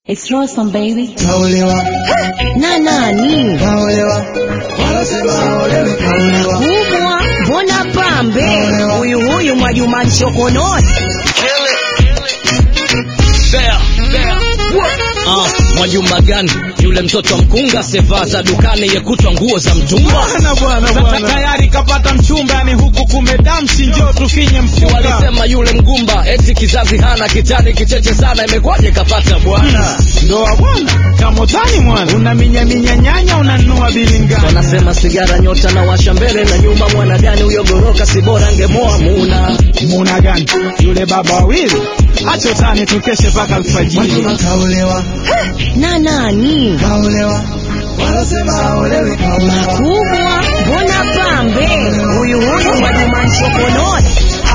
It's Rostam baby. Kaolewa, Na nani? kaolewa, wanasema haolewi, kaolewa. Kubwa, mbona pambe? Kaolewa. Huyu huyu Mwajuma Nchokononi. Bea, bea. Ah, Mwajuma gani yule mtoto wa mkunga sevaa za dukani yekutwa nguo za mtumba Bwana bwana bwana, tayari kapata mchumba, yani huku kumedamshi, njoo tufinye mfuka. walisema yule mgumba eti kizazi hana kitani kicheche sana imekwaje kapata bwana Ndoa bwana, kamotani mwana, unaminyaminya nyanya, unanunua bilingani. wanasema sigara nyota na washa mbele na nyuma mwana gani huyo goroka si bora ngemoa muna Muna gani yule baba wawili, acha utani, tukeshe mpaka alfajiri. Mwajuma kaolewa, Na nani? kaolewa, wanasema haolewi, kaolewa. Kubwa, mbona pambe? Huyu huyu Mwajuma Nchokononi.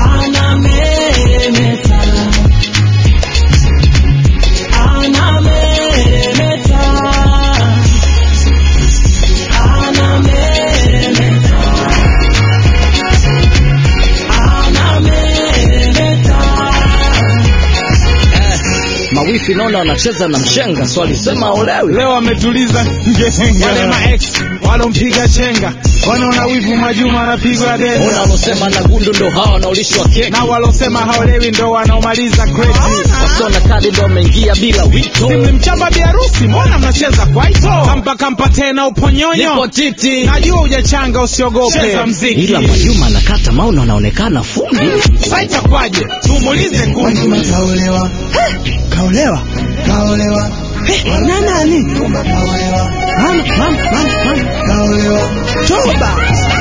eh, mawifi naona wanacheza na mshenga so walisema olewi Leo ametuliza ngenga, wale ma ex walompiga chenga, wanaona wivu Mwajuma anapigwa ona denda, walosema na gundu ndo hawa wanaolishwa keki na walosema haolewi ndo wanaomaliza kreti. wasiona kadi ndo wameingia bila wito Mlimchamba biharusi, mbona mnacheza kwaito? Kampa kampa tena uponyonyo, nipo titi najua hujachanga, usiogope. Cheza mziki, ila Mwajuma anakata maono anaonekana fundi sasa itakuwaje? Tumuulize kundi. Mwajuma kaolewa, Kaolewa kaolewa, na nani? Mwajuma kaolewa, Mama, mama, mama, mama. kaolewa. Toba.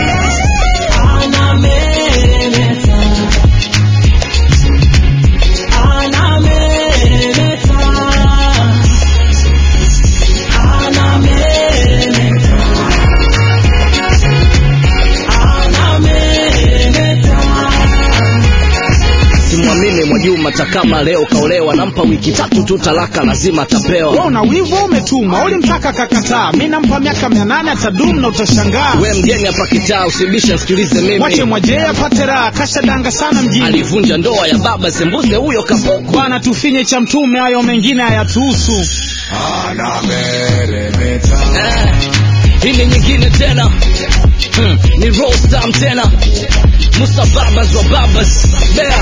simwamini Mwajuma takama leo kaolewa nampa wiki tatu tu talaka lazima Wewe atapewa una wivu au umetumwa? Ulimtaka kakataa, mi nampa miaka mia nane atadumu na utashangaa. we mgeni hapa kitaa usibishe nsikilize Mwache mimi Mwajee apate raha, kashadanga sana mjini. alivunja ndoa ya baba sembuze huyo kapuku Bwana, tufinye cha mtume, hayo mengine hayatuhusu. Anameremeta, eh, hii ni nyingine tena hmm, ni Rostam tena Musa babas wa babas bea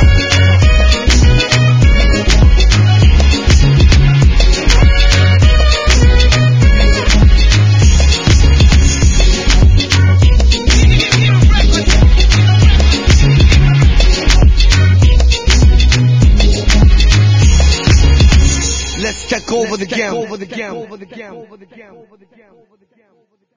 Let's take over the game.